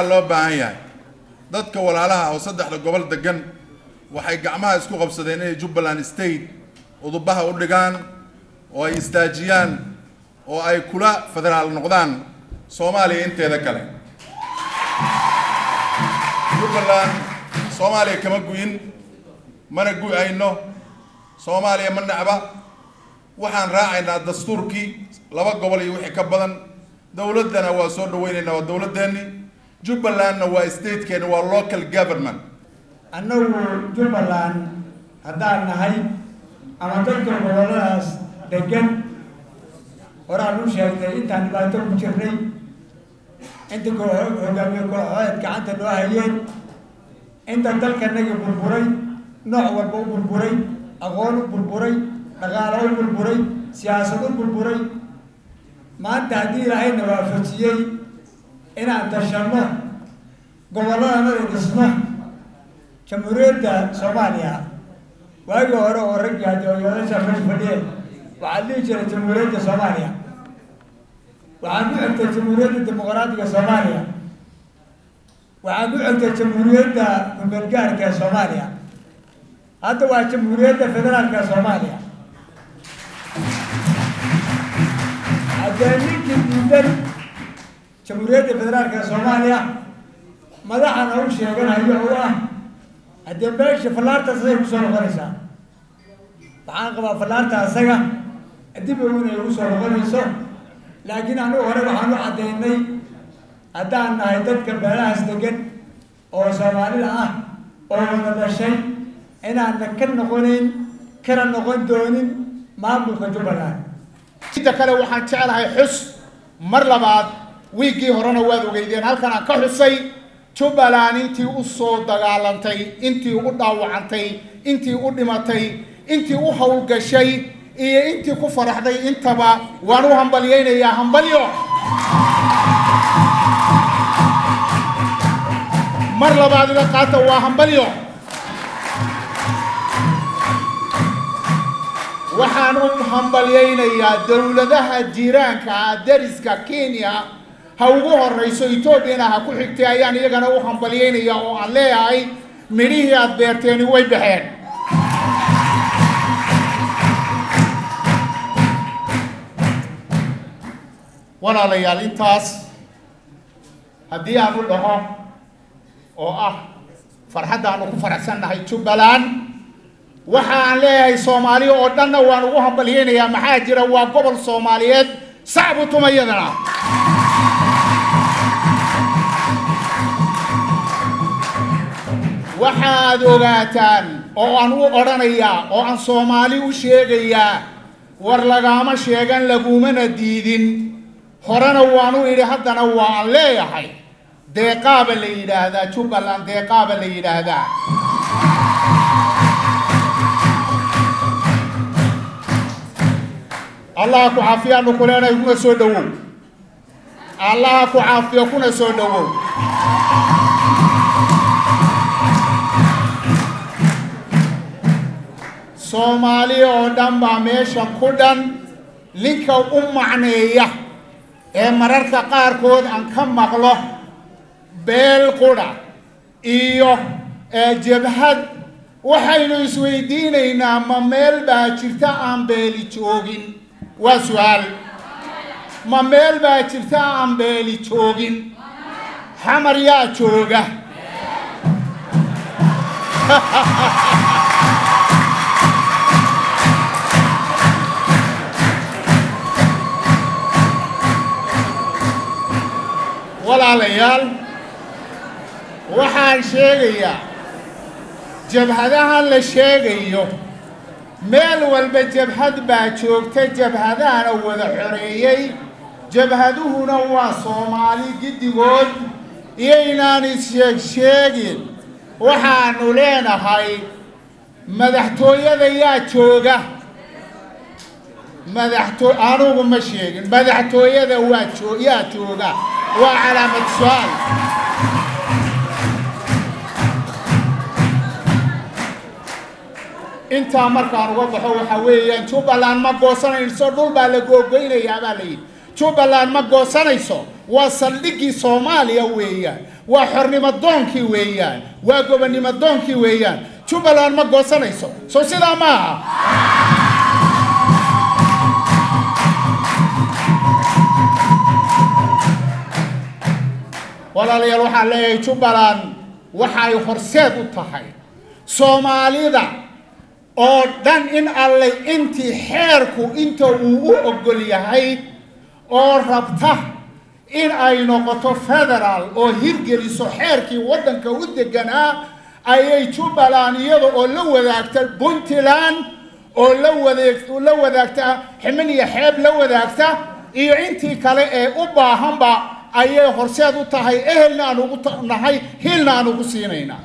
waxaa loo baahan yahay dadka walaalaha oo saddexda gobol degan waxay gacmaha isku qabsadeen inay jubbaland state udubaha u dhigaan oo ay istaajiyaan oo ay kula federaal noqdaan soomaaliya inteeda kale jubbaland soomaaliya kama guyin mana gu-ayno soomaaliya ma necba waxaan raacaynaa dastuurkii laba gobol iyo wixii ka badan dowladdana waa soo dhaweynaynaa waa dowladdeeni jubbalandna waa statekeena waa local government annagu jubbaland haddaan nahay ama dadka goboladaas degan horaan u sheegnay intaan dhibaato ku jirnay inta hogaamiye kooxood gacanta noo hayeen inta dalkanagi burburay nooc walba u burburay aqoon u burburay dhaqaalo u burburay siyaasad u burburay maanta haddii ilaahayna waafajiyey inaan tashanno gobolladana dhisno jamhuuriyadda soomaaliya waagii hore oo raggii haddi oyaasha mesh fadhiyeen waxaa dhihi jiray jamhuuriyadda soomaaliya waxaan ku xigtay jamhuuriyadda dimuqraadiga soomaaliya waxaan ku xigtay jamhuuriyadda kumeelgaarka ee soomaaliya hadda waa jamhuuriyadda federaalka soomaaliya haddee ninkii diidan jamhuuriyadda federaalka ee soomaaliya madaxana u sheeganayo u ah haddee meesha fallaarta asagay kusoo noqonaysaa waxaan qabaa fallaarta asaga dib ow inay ugu soo noqonayso laakiin anigu hore waxaan u caddaynay haddaan nahay dadka beelahaas degan oo soomaalida ah oo wada dhashay inaana ka noqonayn kana noqon doonin maamulka jubbaland inta kale waxaan jeclahay xus mar labaad wiiggii horena waad ogeydeen halkan aan ka xusay jubbaland intii u soo dagaalantay intii u dhaawacantay intii u dhimatay intii u howlgashay iyo intii ku faraxday intaba waan u hambalyaynayaa hambalyo mar labaad ila qaata waa hambalyo waxaan u hambalyaynayaa dowladaha jiiraanka ah dariska kenya ha ugu horrayso etoobiyana ha ku xigtay ayaan iyagana u hambalyaynayaa oo aan leeyahay midhihii aad beerteeni way baxeen walaalayaal intaas haddii aan u dhaho oo ah farxadda aanu ku faraxsannahay jubbaland waxa aan leeyahay soomaali oo dhanna waan ugu hambalyaynayaa maxaa jira waa gobol soomaaliyeed sacbu tumayadana waxaad ogaataan oo aan u odhanayaa oo aan soomaali u sheegayaa war lagaama sheegan lagumana diidin horena waanu idhi haddana waan leeyahay deeqaaba la yidhaahdaa jubbaland deeqaaba la yidhaahdaa allaha ku caafiyaanu ku leenahay kuna soo dhowow allaha ku caafiyo kuna soo dhowow soomaali oo dhan baa meeshan ku dhan ninka u macneeya ee mararka qaarkood aan ka maqlo beel qudha iyo jabhad waxaynu isweydiinaynaa ma meel baa jirta aan beeli joogin waa su-aal ma meel baa jirta aan beeli joogin xamar yaa jooga walaalayaal waxaan sheegayaa jabhadahan la sheegayo meel walba jabhad baa joogta jabhadahana wada xoreeyey jabhaduhuna waa soomaali giddigood iyaynaan is-sheeg sheegin waxaanu leenahay madaxtooyada yaa jooga madaxto anugu ma sheegin madaxtooyada waa joo yaa jooga waa calaamad su-aal intaa markaan uga baxo waxaa weeyaan jubbaland ma goosanayso dhul baa la googoynayaa baa la yidhi jubbaland ma goosanayso waa saldhiggii soomaaliya weeyaan waa xornimo doonkii weeyaan waa gobonnimo doonkii weeyaan jubbaland ma goosanayso soo sidaa ma aha walaalayaal waxaan leeyahay jubbaland waxay horseed u tahay soomaalida oo dhan in allay intii xeerku inta uu u oggol yahay oo rabta in ay noqoto federaal oo hirgeliso xeerkii waddanka u deganaa ayay jubbaland iyada oo la wadaagta puntland oo la wadeeg la wadaagta ximin iyo xeeb la wadaagta iyo intii kale ee u baahanba ayay horseed u tahay ehelna aan ugu nahay hilna aan ugu siinaynaa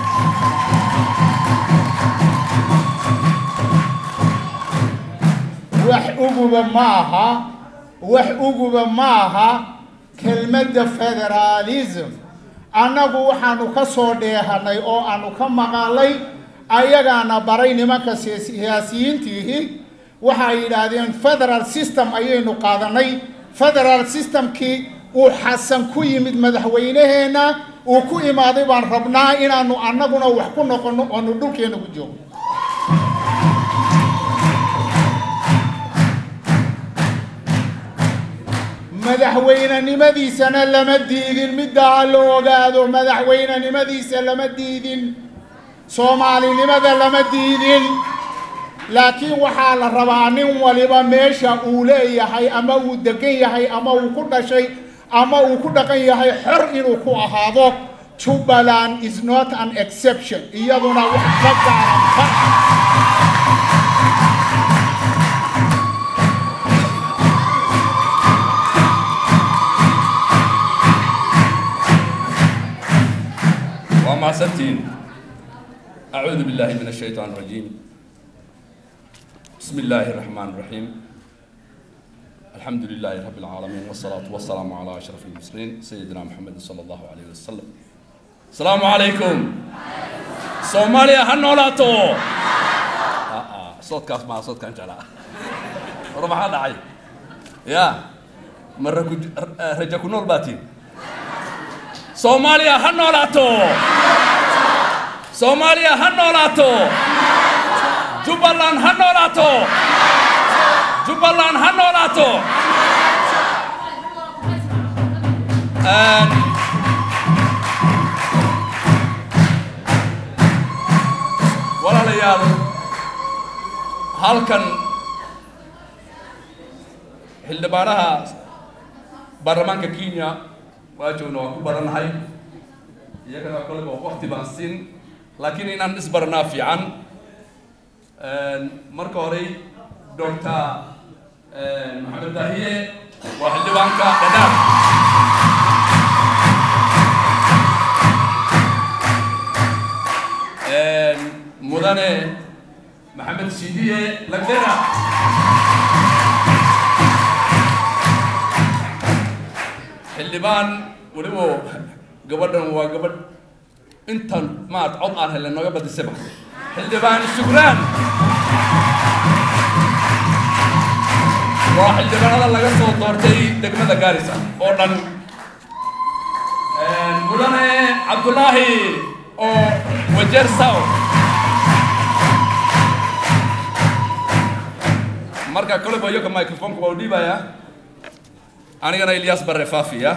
wax uguba ma aha wax uguba ma aha kelmadda federaalism annagu waxaanu ka soo dheehanay oo aanu ka maqalay ayagaana baray nimanka siyaasiyiintiihi waxay yidhaahdeen federal system ayaynu qaadanay federal systemkii uu xasan ku yimid madaxweyneheenna uu ku imaaday baan rabnaa inaanu annaguna wax ku noqonno oonu dhulkeenna ku joogno madaxweynenimadiisana lama diidin middaa la ogaado madaxweynenimadiisa lama diidin soomaalinimada lama diidin laakiin waxaa la rabaa nin waliba meesha uu leeyahay ama uu degan yahay ama uu ku dhashay ama uu ku dhaqan yahay xor inuu ku ahaado jubbaland is not an exception iyaduna wax ka gaaran ma aha وما سنتين أعوذ بالله من الشيطان الرجيم بسم الله الرحمن الرحيم الحمد لله رب العالمين والصلاة والسلام على أشرف المرسلين سيدنا محمد صلى الله عليه وسلم السلام عليكم صوماليا هنولاتو آه آه صوت كاس مع صوت كان جلا ربع هذا عي يا مرة كنت رجع كنول باتين soomaaliya ha noolaato soomaaliya ha noolaato jubbaland ha noolaato jubbaland ha noolaato walaalayaal halkan xildhibaanaha baarlamaanka kenya waa joogna waan ku barannahay iyagana koleba wakti baan siin laakiin inaan isbaranaa fiican marka horey doctor maxamed dahiye waa xildhibaanka dhadhaab mudane maxamed shidiye lagdera xildhibaan weliba gabadhan waa gabadh intan maad cod aan helay nooga badisaba xildhibaan shukraan waa xildhibaanada laga soo doortay degmada gaarisa oo dhan mudane cabdulaahi oo wajeer saw marka koleba iyoka microfonka waa u dhiibayaa anigana ilyas bare faafiya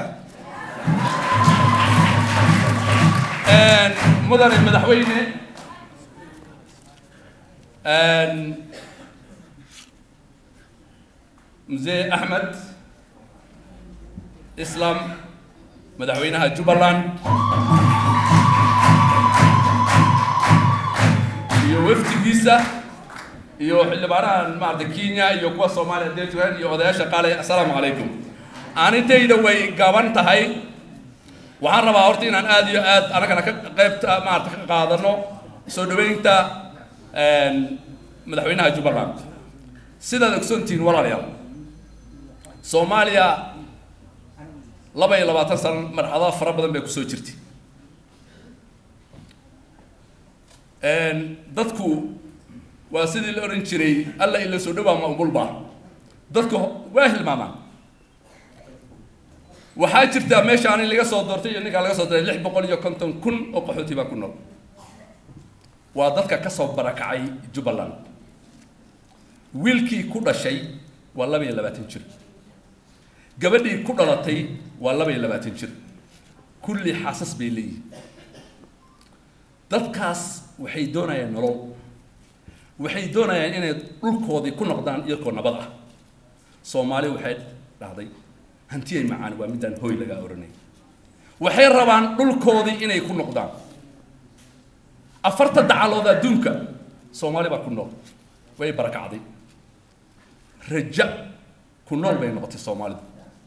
mudane madaxweyne muse axmed islam madaxweynaha jubbaland iyo wafdigiisa iyo xildhibaanaha maarata kenya iyo kuwa soomaaliya dee joogaan iyo odayaasha qaale assalaamu calaykum aanintayda way gaban tahay waxaan rabaa horta inaan aada iyo aad anagana ka qaybta maarata ka qaadano soo dhaweynta madaxweynaha jubbaland sidaad ogsoontihiin walaalayaal soomaaliya laba iyo labaatan sano marxalado fara badan bay kusoo jirtay dadku waa sidii la odhan jiray alla ila soo dhowaa ma umulba dadku waa hilmaamaan waxaa jirtaa meeshaan in laga soo doortay iyo ninkaa laga soo doortay lix boqol iyo konton kun oo qaxooti baa ku nool waa dadka ka soo barakacay jubbaland wiilkii ku dhashay waa laba iyo labaatan jir gabadhii ku dhalatay waa laba iyo labaatan jir kulli xaasas bay leeyihin dadkaas waxay doonayaan nolol waxay doonayaan inay dhulkoodii ku noqdaan iyagoo nabad ah soomaali waxay dhahday hantiyay macaan waa midaan hooy lagaa oranay waxay rabaan dhulkoodii inay ku noqdaan afarta dacalood adduunka soomaali baa ku nool way barakacday raja ku nool bay noqotay soomaalidu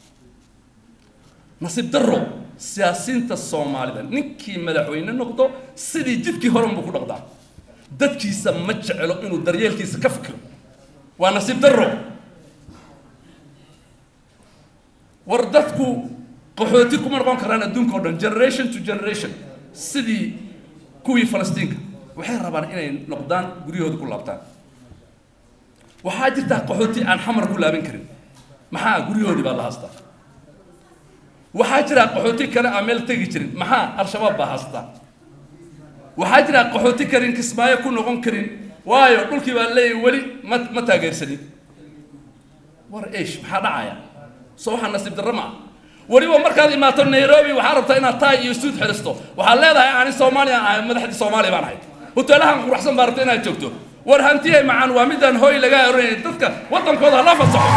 nasiib darro siyaasiinta soomaalida ninkii madaxweyne noqdo sidii jidkii hore unbuu ku dhaqdaa dadkiisa ma jecelo inuu daryeelkiisa ka fikiro waa nasiib darro war dadku qaxooti kuma noqon karaan adduunka o dhan generation to generation sidii kuwii falastiinka waxay rabaan inay noqdaan guryahooda ku laabtaan waxaa jirtaa qaxooti aan xamar ku laaban karin maxaa guryahoodii baa la haystaa waxaa jira qaxooti kale aan meel tegi jirin maxaa al-shabaab baa haystaa waxaa jira qaxooti karin kismaayo ku noqon karin waayo dhulkii baa leeyahy weli ma ma taageersanin war eesh maxaa dhacaya soo waxaa nasiib darro ma ah weliba markaad imaato nairobi waxaa rabtaa inaad taay iyo suud xidhisto waxaad leedahay ani soomaaliya ahay madaxdii soomaaliya baan ahay hoteelahan quruxsan baa rabta inaad joogto war hantiyay macaan waa midaan hooy lagaa oranay dadka waddankooda hala fasaxo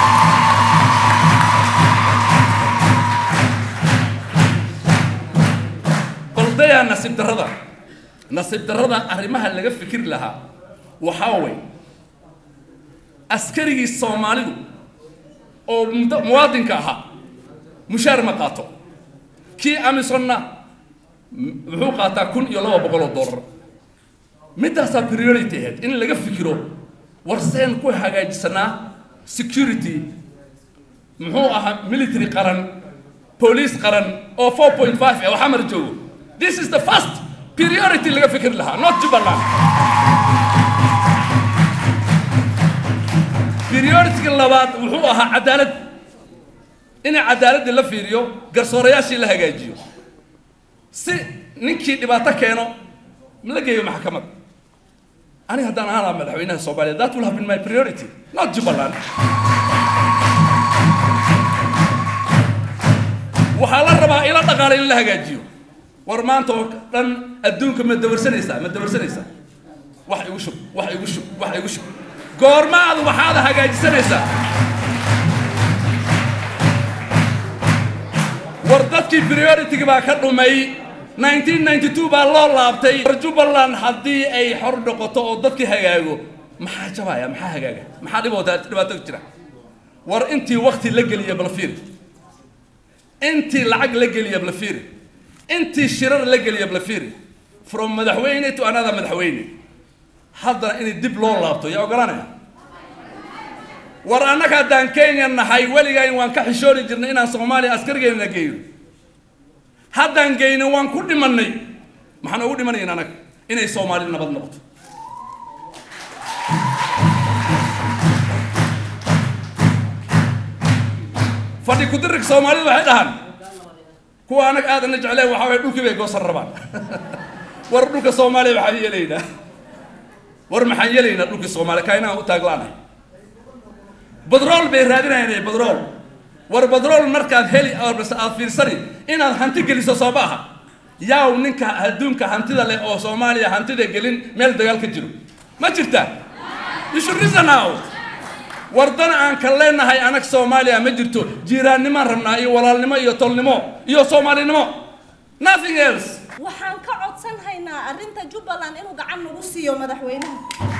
baldayaa nasiib darrada nasiib darrada arrimaha laga fikiri lahaa waxaa way askarigii soomaalidu oo mud- muwaadinka ahaa mushaar ma qaato kii amisonna wuxuu qaataa kun iyo laba boqol oo dollar middaasaa priority ahayd in laga fikiro warseen ku hagaajisanaa security muxuu ahaa military qaran police qaran oo four point five oo xamar joogo this is the first priority laga fikir lahaa not jubbaland priority-ga labaad wuxuu ahaa cadaalad in cadaaladii la fiiriyo garsoorayaashii la hagaajiyo si ninkii dhibaato keeno la geeyo maxkamad aniga haddaan ahaan lahaa madaxweynaha soomaaliya that will have been my priority not jubbaland waxaa la rabaa ila dhaqaale in la hagaajiyo war maanta oo dhan adduunka ma dawarsanaysaa ma dawarsanaysaa wax igu shub wax igu shub wax igu shub goormaad waxaad hagaajisanaysaa war dadkii priority-ga baa ka dhumay 1992 baa loo laabtay war jubbaland haddii ay xor noqoto oo dadkii hagaago maxaa jabaya maxaa hagaaga maxaa dhibooda dhibaato jira war intii wakti la geliya balfiir intii lacag la geliya balfiir intii shirar la geliya balfiir from madaxweyne to another madaxweyne haddana inay dib loo laabto yaa ogolanaya war annaga haddaan kenya nahay weligaan waan ka xishoori jirnay inaan soomaaliya askarigeenna geeyo haddaan geyno waan ku dhimannay maxaan ugu dhimanayn annaga inay soomaali nabad noqoto fadhi kudirig soomaalidu waxay dhahaan kuwa annaga aadana jecleen waxaa waye dhulkii bay goosan rabaan war dhulka soomaaliya waxaan yeelaynaa war maxaan yeelaynaa dhulkii soomaaliya kaa inaan u taaglaanahay badrool bay raadinayaan badrool war badrool markaad heli base aad fiirsani inaad hanti geliso soo ma aha yaaw ninka adduunka hantida leh oo soomaaliya hantida gelin meel dagaal ka jiro ma jirta you should reason out wardana aan ka leenahay anag soomaaliya ma jirto jiiraannimaan rabnaa iyo walaalnimo iyo tolnimo iyo soomaalinimo nothing else waxaan ka codsan haynaa arrinta jubbaland inuu gacan nagu siiyo madaxweynaha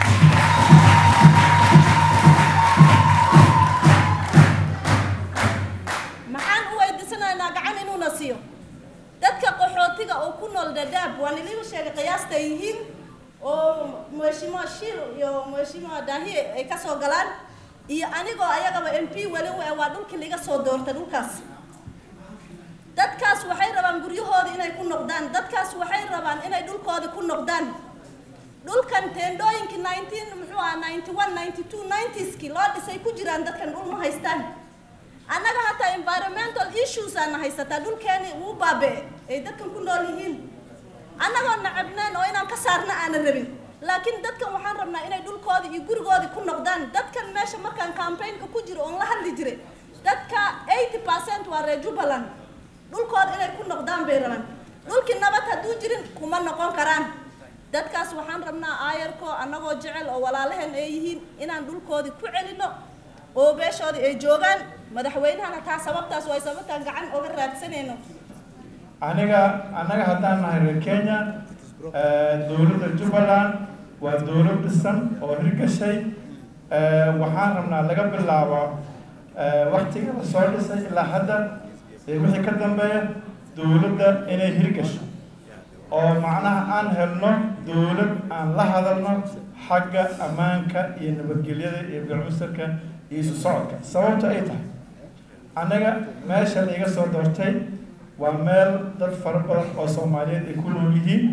maxaan u weydiisanaynaa gacan inuuna siiyo dadka qaxootiga oo ku nool dadaab waan idiin sheegay qiyaasta ay yihiin oo mheshimiwa shir iyo mheshimiwa dahi ay ka soo galaan iyo anigoo ayagaba m p weli u eh waa dhulkii liga soo doortay dhulkaas dadkaas waxay rabaan guryahoodii inay ku noqdaan dadkaas waxay rabaan inay dhulkoodii ku noqdaan dhulkan teendhooyinkii nineteen muxuu aha ninety one ninety two nineties-kii loo dhisay ku jiraan dadkan dhul ma haystaan annaga hataa environmental issues aana haysataa dhulkeeni wuu baabe ay dadkan ku nool yihiin annagoo nacabneen oo inaan ka saarna aanan rabin laakiin dadkan waxaan rabnaa inay dhulkoodii iyo gurigoodii ku noqdaan dadkan meesha markaan campaignka ku jiro oon la hadli jiray dadka eighty percent waa reer jubbaland dhulkooda inay ku noqdaan bay rabaan dhulkii nabad hadduu jirin kuma noqon karaan dadkaas waxaan rabnaa aayarko annagoo jecel oo walaalaheen ay yihiin inaan dhulkoodii ku celino oo beeshoodii ay joogaan madaxweynahana taa sababtaas way sababtaan gacan oga raadsanayno aniga annaga haddaan nahay reer kenya dowladda jubbaland waa dowlad dhisan oo hirgashay waxaan rabnaa laga bilaabo waktiga la soo dhisay ilaa hadda ee wixii ka dambeeya dowladda inay hirgasho oo macnaha aan helno dowlad aan la hadalno xagga ammaanka iyo nabadgelyada iyo galcusarka iyo isu socodka sababta ay tahay annaga meesha laiga soo doortay waa meel dad fara badan oo soomaaliyeed ay ku nool yihiin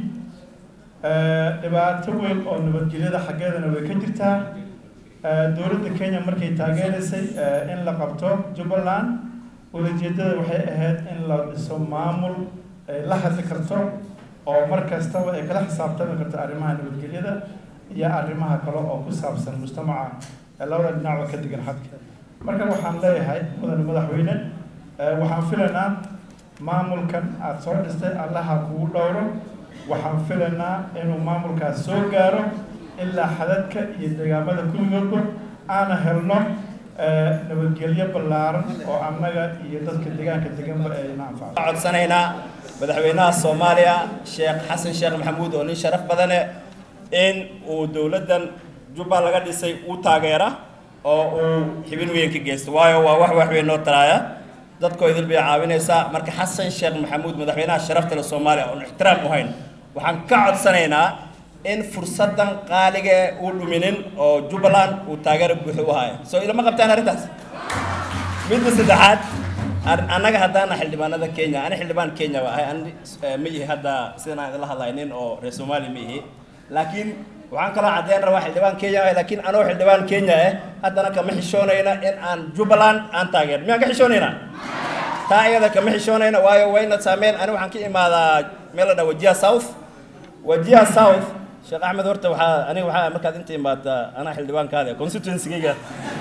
dhibaato weyn oo nabadgelyada xaggeedana way ka jirtaa dowladda kenya markay taageeraysay in la qabto jubbaland ulajeedada waxay ahayd in la dhiso maamul ay la hadli karto oo mar kastaba ay kala xisaabtami karto arrimaha nabadgelyada iyo arrimaha kale oo ku saabsan mujtamaca labada dhinacba ka degan xadka marka waxaan leeyahay mudane madaxweyne waxaan filaynaa maamulkan aada soo dhistay allaha kugu dhowro waxaan filaynaa inuu maamulkaas soo gaaro ilaa xadadka iyo deegaamada kulligoodba aana helno nabadgelyo ballaaran oo annaga iyo dadka deegaanka deganba ayna anfacdo codsanaynaa madaxweynaha soomaaliya sheekh xasan sheekh maxamuud oo nin sharaf badane in uu dowladdan jubbaland laga dhisay uu taageera oo uu xibin weyn ka geysto waayo waa wax wax weyn noo taraaya dadkoo idil bay caawinaysaa marka xasan sheekh maxamuud madaxweynaha sharafta le soomaaliya oon ixtiraam u hayn waxaan ka codsanaynaa in fursaddan qaaliga uu dhuminin oo jubbaland uu taageero buuxo u haayo soo ilama qabtaan arrintaas midda saddexaad annaga haddaana xildhibaanada kenya ani xildhibaan kenya ba ahay ani ma ihi hadda sidan aan idinla hadlahay nin oo reer soomaaliya ma ihi laakiin waxaan kaloo caddeyn rabaa xildhibaan kenya ah laakiin anoo xildhibaan kenya ah haddana kama xishoonayna in aan jubbaland aan taageer miyaan ka xishoonaynaa taa iyada kama xishoonayna waayo wayna saameyn ani waxaan ka imaadaa meel la dhaa wajiha south wajiha south sheekh axmed horta waxaa aniga waxaa markaad inta imaadaa anaa xildhibaankaada constituencygayga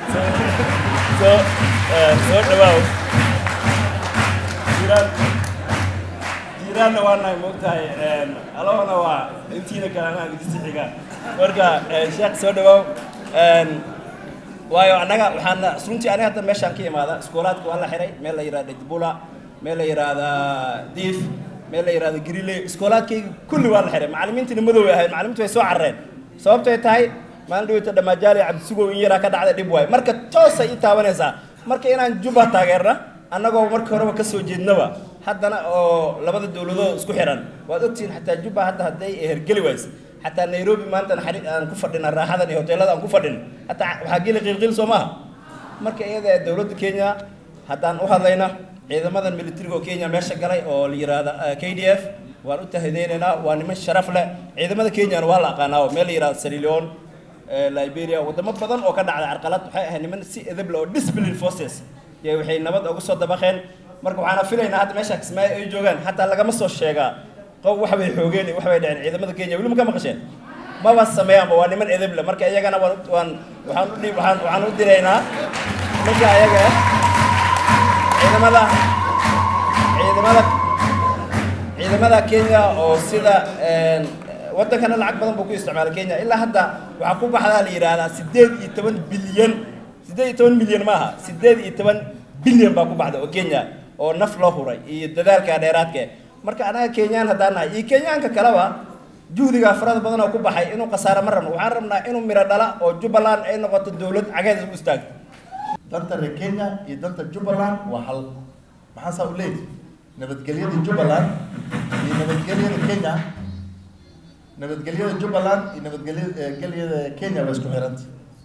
soo soo dhawaaw jiraan jiraanna waa nahay moogtahay alahona waa intiina kale anaa digsi xiga marka sheekh soo dhawaaw waayo annaga waxaan runtii aniga hadda meeshaan ka imaada iskoolaadka waa la xiray meel la yihahda djibula meel la yihahda diif meel la yihahda griley iskoolaadkayga kulli waa la xiray macallimiintina madow ahayd macallimiintu way soo carareen sababtay tahay maalin dhaweyta dhamaajaali cabdisugow in yaraa ka dhacda dhib waayo marka toosay ii taabanaysaa marka inaan juba taageerna annagoo markii horeba ka soo jeednaba haddana oo labada dowladood isku xiran waad ogtihiin xataa juba hadda hadday hergeli wayse xataa nairobi maanta aan ku fadhina raaxadan iyo hoteelada aan ku fadhin hataa waxaa geli qiilqiil soo maaha marka iyada dowladda kenya haddaan u hadlayna ciidamadan militariga oo kenya meesha galay oo la yihahda k d f waan u tahadeynaynaa waa niman sharaf leh ciidamada kenyana waa la aqaanaa oo meel la yihahda sierra liberia wadamo badan oo ka dhacday carqalad waxay ahayd niman si edab leh oo discipline forces iyo waxay nabad uga soo dabaqeen marka waxaana filaynaa hadda meesha kismaayo ay joogaan xataa lagama soo sheegaa qof wax bay xoogeen wax bay dhaceen ciidamada kenya weli ma ka maqasheen maba sameeyaanba waa niman edab leh marka iyagana waan waan waxaan u waxaan waxaan u diraynaa marka ayaga ciidamada ciidamada ciidamada kenya oo sida waddankana lacag badan buu ku isticmaala kenya ilaa hadda waxaa ku baxdaa la yidhaahdaa siddeed iyo toban bilyan siddeed iyo toban milyan maaha siddeed iyo toban bilyan baa ku baxda oo kenya oo naf loo huray iyo dadaalka dheeraadka marka anaga kenyaan haddaan nahay iyo kenyaanka kaleba juhdigaa farada badan oo ku baxay inuu khasaare ma rabno waxaan rabnaa inuu miro dhala oo jubbaland ay noqoto dowlad cageed u istaagto danta reer kenya iyo danta jubbaland waa hal maxaa saa u leeyahy nabadgelyada jubbaland iyo nabadgelyada kenya nabadgelyada jubbaland iyo nabadgelyada kenya waa isku xiranta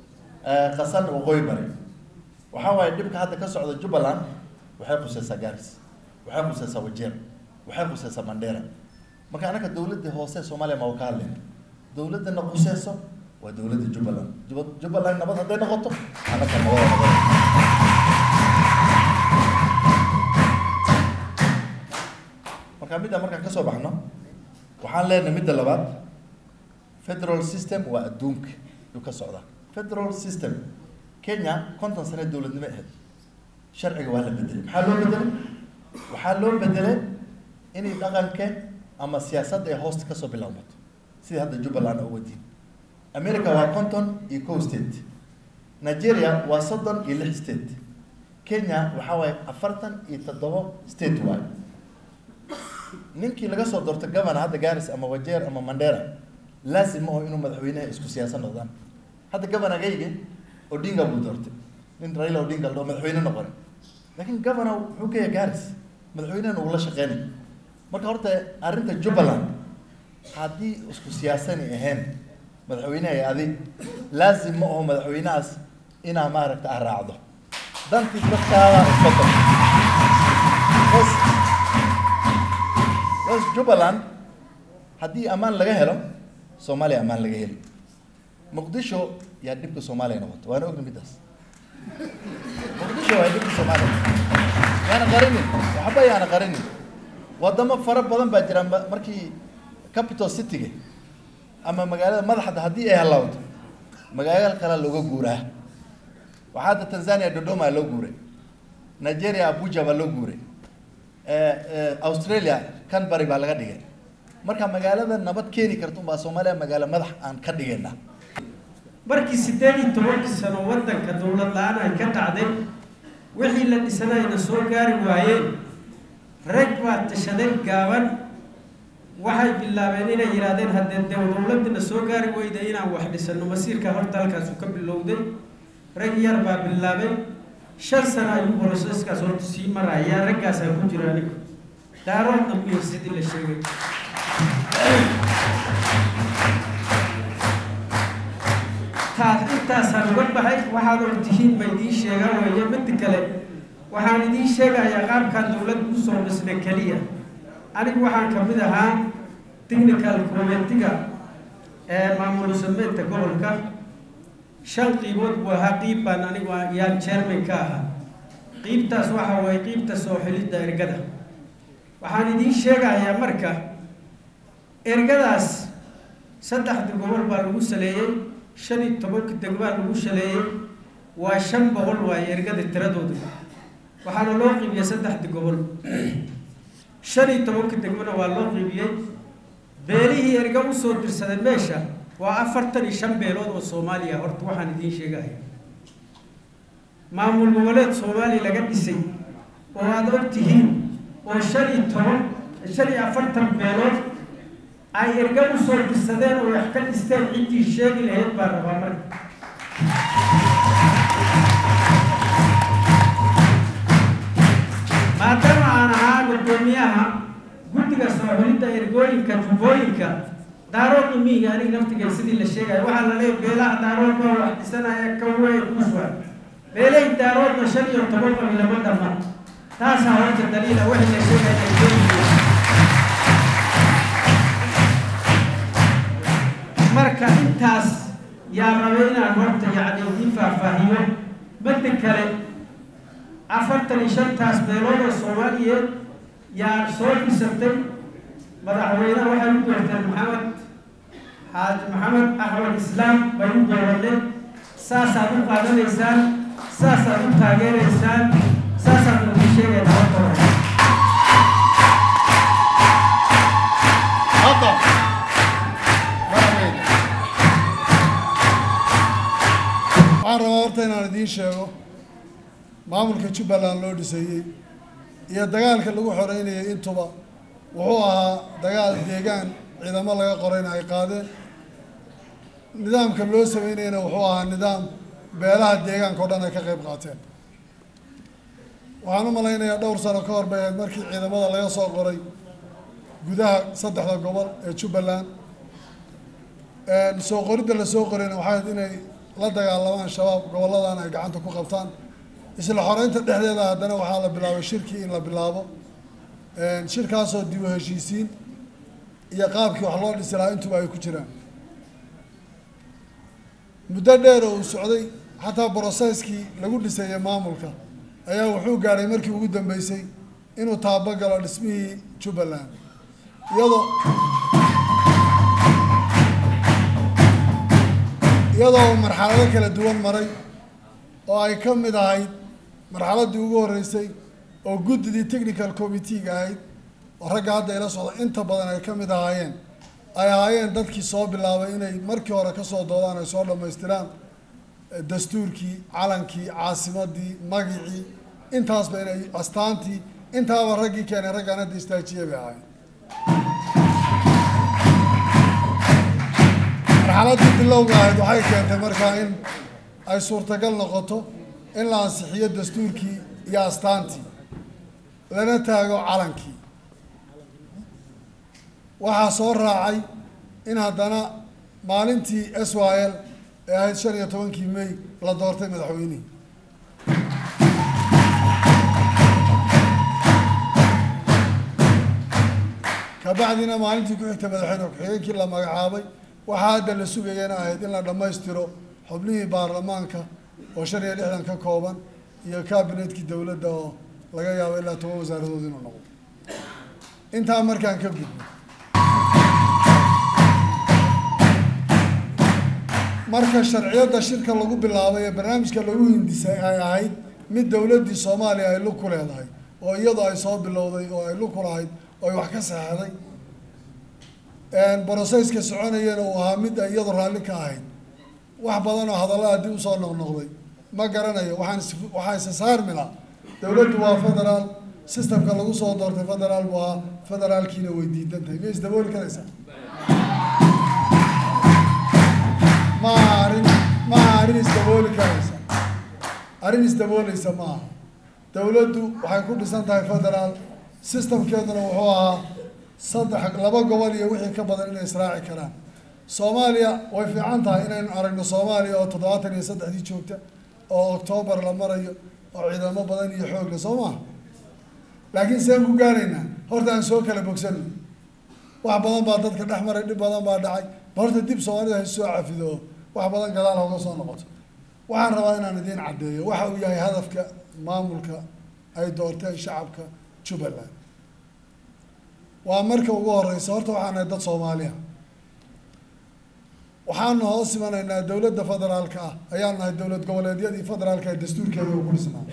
qasan waqooyi bari waxaa waaye dhibka hadda ka socda jubbaland waxay khuseysaa garis waxay khuseysaa wajeer waxay khuseysaa mandheera marka anaga dowladda hoose soomaaliya ma ka hadlayna dowladdana khuseyso waa dowladda jubbaland jubbaland nabad hadday noqoto anaga nabada nabada marka midda markaan kasoo baxno waxaan leenahay midda labaad federal system waa adduunka yuu ka socdaa federal system kenya konton sane dowladnimo ahayd sharciga waa la bedelay maxaa loo bedelay waxaa loo bedelay inay dhaqanka ama siyaasadda ay hoosta kasoo bilowmato sidii hadda jubbaland oo wadiin america waa konton iyo kow state nigeria waa soddon iyo lix state kenya waxaa waaye afartan iyo toddobo state waaye ninkii laga soo doorto governor hadda garis ama wajeer ama mandera laazim ma aho inuu madaxweynaha isku siyaasad noqdaan hadda governorgayga odinga buu doortay nin raila odinga la dhaho madaxweyne noqon laakiin governor wuxuu ka yahay garis madaxweynehana uu la shaqeynay marka horta arrinta jubbaland haddii isku siyaasani ahayn madaxweynaha iyo adi laazim ma aho madaxweynahaas inaa maaragta a raacdo dantii dadkaada isbedel bas bas jubbaland haddii ammaan laga helo soomaaliya ammaan laga heli muqdisho yaa dhibka soomaaliya noqoto waana ogna middaas muqdisho waa dhibka soomaaliya yaana qarinin waxba yaana qarinin wadamo fara badan baa jira ma- markii capital cityga ama magaalada madaxda haddii ay halawdo magaalo kale looga guuraa waxaa hadda tanzania dodoma loo guuray nigeria abuja baa loo guuray Eh, eh, australia canbury baa laga dhigay marka magaalada nabad keeni karta unbaa soomaaliya magaalo madax aan ka dhigaynaa markii siddeed iyo tobankii sano waddanka dowlad la-aan ay ka dhacday wixii la dhisanayna soo gaari waayeen rag baa tashaday gaaban waxay bilaabeen inay yidhaahdeen haddee dee dowladdina soo gaari weyda inaan wax dhisano masiirka horta halkaasu ka bilowday rag yar baa bilaabay shan sano ayuu boroseskaas horta sii maraya raggaasaa ku jira aniga daarood dhambiyo sidii la sheegay taas intaasaan uga baxay waxaad og tihiin ma idiin sheegaa weeye midda kale waxaan idiin sheegayaa qaabkaan dowladda usoo dhisna keliya anigu waxaan ka mid ahaa technical committeega ee maamul sameynta gobolka shan qiibood buu ahaa qiib baan anigu yaan chairman ka ahaa qiibtaas waxa waaye qiibta soo xilidda ergada waxaan idiin sheegayaa marka ergadaas saddexda gobol baa lagu saleeyey shan iyo tobanka degmaa lagu shaleeyey waa shan boqol waaye ergada tiradooda waxaana loo qiibiyey saddexda gobol shan iyo tobanka degmana waa loo qiibiyey beelihii erga usoo dirsaday meesha waa afartan iyo shan beelood oo soomaaliya horta waxaan idiin sheegaya maamul goboleed soomaaliya laga dhisay oo aada og tihiin oo shan iyo toban shan iyo afartan beelood ay erga usoo dirsadeen oo wax ka dhisteen ciddii sheegi lahayd baa rabaa marka maadaama aan ahaa guddoomiyaha guddiga soo xulidda ergooyinka jubbooyinka daarood imihiga aniga naftiga sidii la sheegayo waxaa la leeyahay beelaha daarood baa wax dhisanaya ka weyn uswa beelahay daaroodna shan iyo toban qabi lama dhama taasaa horta daliila wixii la sheegaya ergooyinka marka intaas yaa rabay inaan horta yacni idiin faahfaahiyo midda kale afartan iyo shantaas beelood oo soomaaliyeed yaa soo dhisatay madaxweynaha waxay u doorteen maxamed xaaji maxamed axmed islaam bay u dooraneen saasaad u qaadanaysaan saasaad u taageeraysaan saasaad ugu sheegayna horta hore hadda madaxweyne waxaan rabaa horta inaan idiin sheego maamulka jubbaland loo dhisayey iyo dagaalka lagu xoreynayay intuba wuxuu ahaa dagaal deegaan ciidamo laga qorayna ay qaadeen nidaamka loo sameynayana wuxuu ahaa nidaam beelaha deegaanka o dhan ay ka qayb qaateen waxaan u malaynayaa dhowr sano ka hor bay ahayd markii ciidamada laga soo qoray gudaha saddexda gobol ee jubbaland soo qoridda la soo qorayna waxay ahayd inay la dagaalamaan shabaab gobolladan ay gacanta ku qabtaan isla xoreynta dhexdeeda haddana waxaa la bilaabay shirkii in la bilaabo shirkaasoo dib u heshiisiin iyo qaabkii wax loo dhisi lahaa intuba ay ku jiraan muddo dheer oo uu socday xataa broseskii lagu dhisayay maamulka ayaa wuxuu gaadhay markii ugu dambeysay inuu taabagalo dhismihii jubbaland iyadoo iyadoo uu marxalado kala duwan maray oo ay ka mid ahayd marxaladdii ugu horreysay oo guddidii technical committee-ga ahayd oo ragga hadda ila socda inta badan ay ka mid ahaayeen ay ahaayeen dadkii soo bilaabay inay markii hore kasoo doodaan ay soo dhammaystiraan dastuurkii calankii caasimadii magicii intaasba inay astaantii intaaba raggii keenay raggaan hadda istaajiye bay ahaayeen marxaladdii bilowga ahayd waxay keentay markaa in ay suurtagal noqoto in la ansixiyo dastuurkii iyo astaantii lana taago calankii waxaa soo raacay in haddana maalintii s y l ee ahayd shan iyo tobankii may la doortay madaxweynihii kabacdina maalintii ku xigtay madaxweyne ku-xigeenkii la magacaabay waxaa hadda la sugayana ahayd in la dhammaystiro xubnihii baarlamaanka oo shan iyo lixdan ka kooban iyo kabinetkii dowladda oo laga yaabo ilaa toban wasaaradood inuu noqdo intaa markaan ka gudbo marka sharciyadda shirka lagu bilaabay ee barnaamijka lagu hindisay ay ahayd mid dowladdii soomaaliya ay lug ku leedahay oo iyadu ay soo bilowday oo ay lug ku lahayd oo ay wax ka saxeixday brosesska soconayana uu ahaa mid ay iyadu raalli ka ahayd wax badan oo hadallada dib usoo noqnoqday ma garanayo waxaan is waxaan isa saarmila dowladdu waa federaal systemka lagu soo doortay federaal buu ahaa federaalkiina way diidan tahay miyay isdabooli karaysaa ma aha arrin ma aha arrin isdabooli karaysa arrin isdabooleysa ma aha dowladdu waxay ku dhisan tahay federaal systemkeeduna wuxuu ahaa saddex laba gobol iyo wixii ka badan inay israaci karaan soomaaliya way fiican tahay inaynu aragno soomaaliya oo toddobaatan iyo saddexdii joogta oo octoobar la marayo oo ciidamo badan iyo xoog le soo maha laakiin seen ku gaaraynaa horta aan soo kala bogsano wax badan baa dadka dhex maray dhib badan baa dhacay ba horta dib soomaalida hay soo cafido oo wax badan gadaal hooga soo noqoto waxaan rabaa inaan idiin caddeeyo waxa uu yahay hadafka maamulka ay doorteen shacabka jubbaland waa marka ugu horeysa horta waxaan nahay dad soomaaliya waxaanu hoos imanaynaa dowladda federaalka ah ayaan nahay dowlad goboleedyadii federaalka ee dastuurkeeda uu ku dhisnaa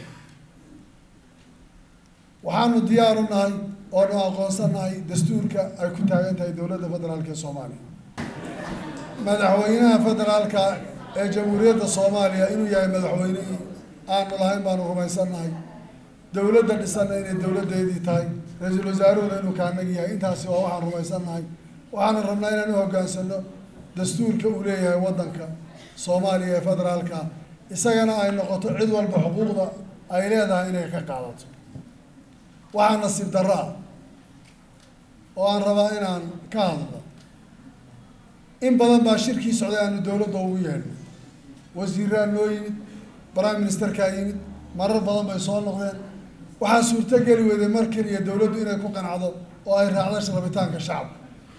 waxaanu diyaaru nahay oonu aqoonsan nahay dastuurka ay ku taagan tahay dowladda federaalka ee soomaaliya madaxweynaha federaalka ee jamhuuriyadda soomaaliya inuu yahay madaxweynihii aanu lahayn baanu rumaysan nahay dowladda dhisanna inay dowladdeedii tahay ra-iisul wasaaruhuna inuu kaanagi yahay intaasi waa waxaan rumaysan nahay waxaana rabnaa inaan u hoggaansano dastuurka uu leeyahay waddanka soomaaliya ee federaalka ah isagana ay noqoto cid walba xuquuqda ay leedahay inay ka qaadato waxaa nasiib darro ah oo aan rabaa inaan ka hadlo in badan baa shirkii socday aanu dowladda ugu yeedhnay wasiiraa noo yimid prime ministerkaa yimid marar badan bay soo noqdeen waxaa suurtogeli weyday mar keliya dowladdu inay ku qancdo oo ay raacdo rabitaanka shacabka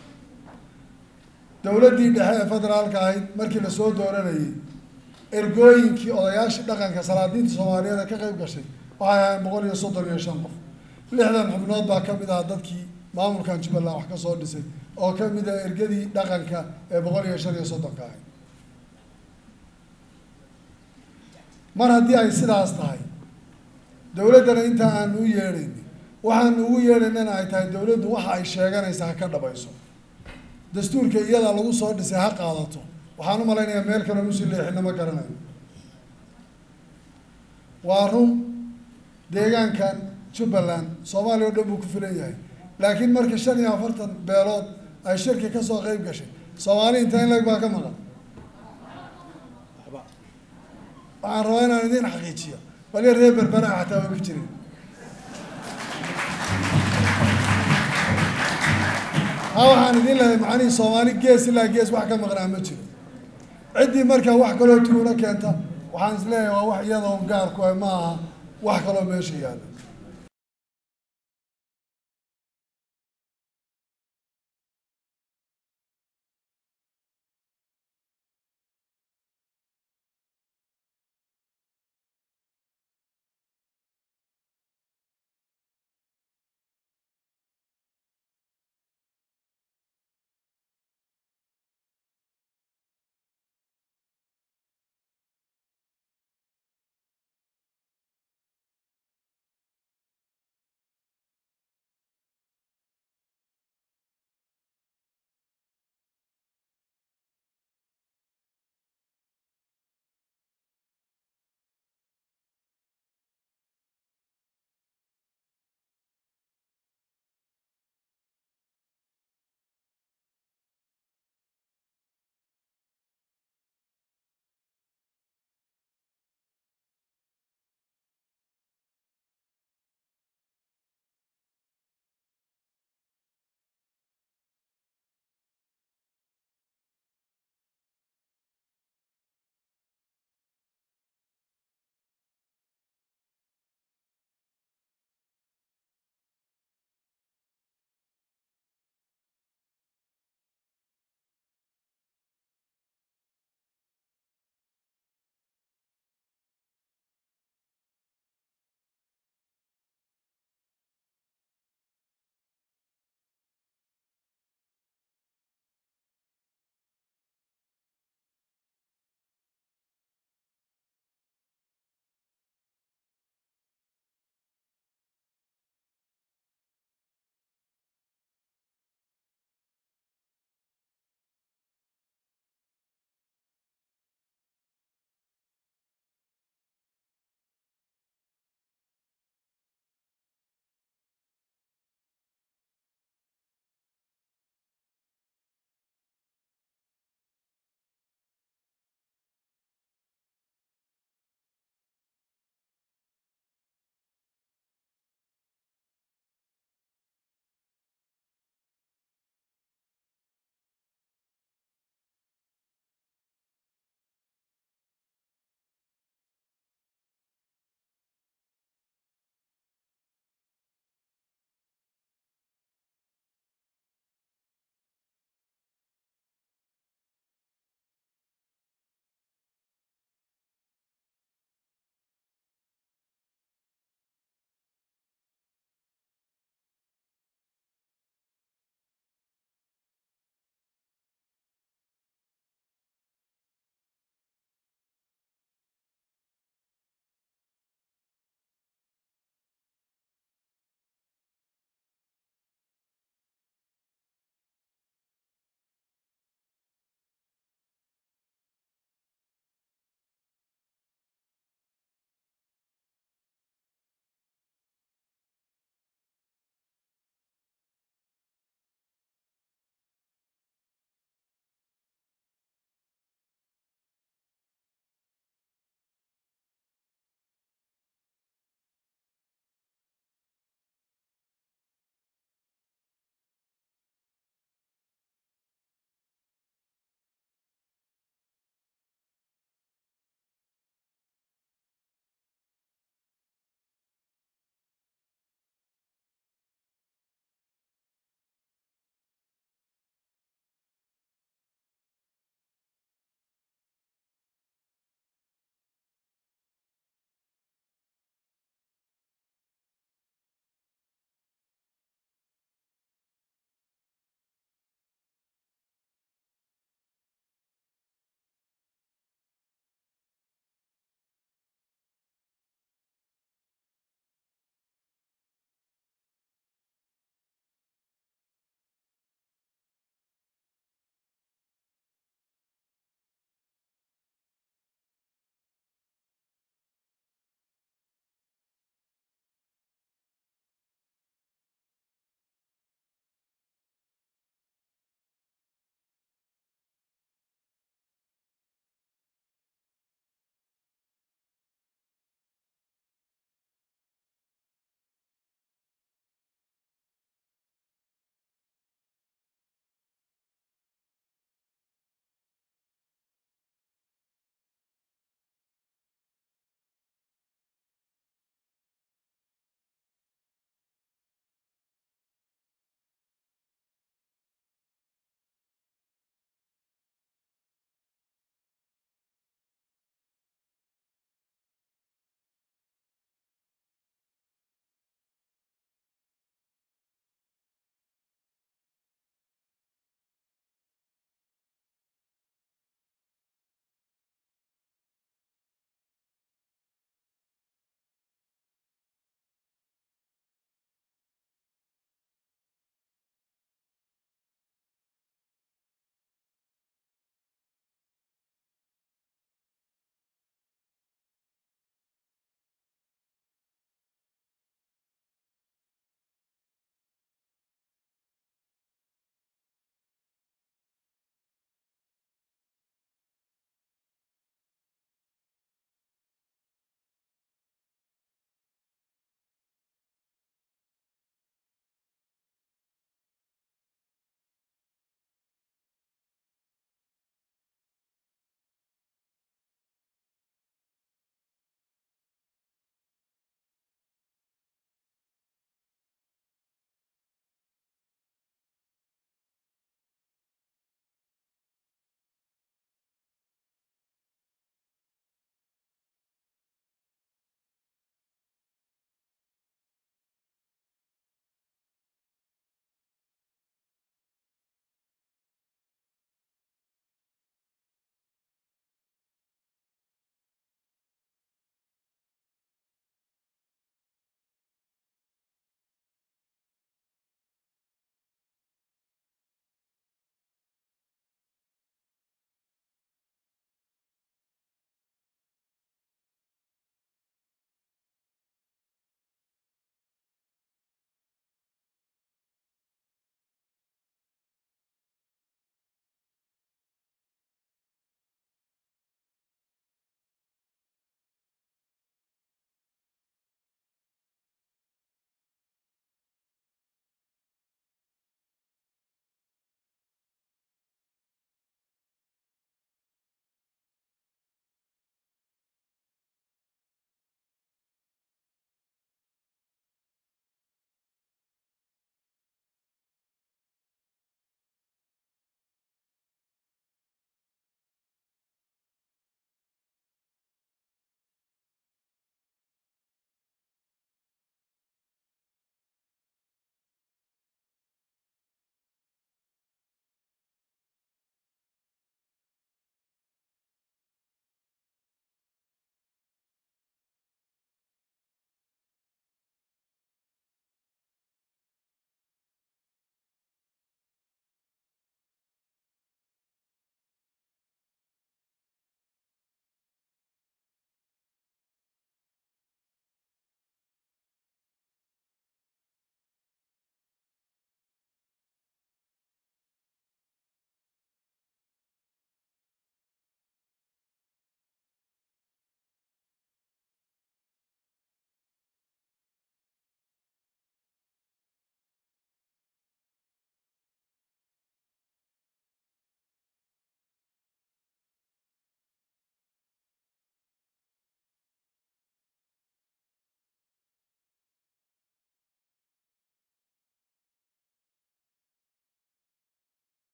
dowladdii dhexe ee federaalka ahayd markii lasoo dooranayay ergooyinkii odayaashii dhaqanka salaadiinta soomaaliyeed ee ka qayb gashay waxay ahayn boqol iyo soddon iyo shan qof lixdan xubnood baa ka mid ah dadkii maamulkan jubbaland wax ka soo dhisay oo ka mid ah ergadii dhaqanka ee boqol iyo shan iyo soddonka ahayd mar haddii ay sidaas tahay dowladdana intaa aanu u yeedhayn waxaanu ugu yeedhaynana ay tahay dowladdu waxa ay sheeganaysa ha ka dhabayso dastuurka iyadaa lagu soo dhisay ha qaadato waxaan u malaynayaa meel kale nusi leexina ma garanayo waa run deegaankan jubbaland soomaaliya o dhan buu ku filan yahay laakiin marka shan iyo afartan beelood ay shirki ka soo qeyb gashay soomaali inta in leg baa ka maqan waxaan rabaa inaan idiin xaqiijiyo waliya reer berbera xataa way ku jirin ha waxaan idin lehay macnihii soomaali gees ilaa gees wax ka maqnaa ma jiro ciddii markaa wax kaloo tuuno keenta waxaan is leeyahay waa wax iyadoo gaar ku ah ma aha wax kaloo meesha yaalla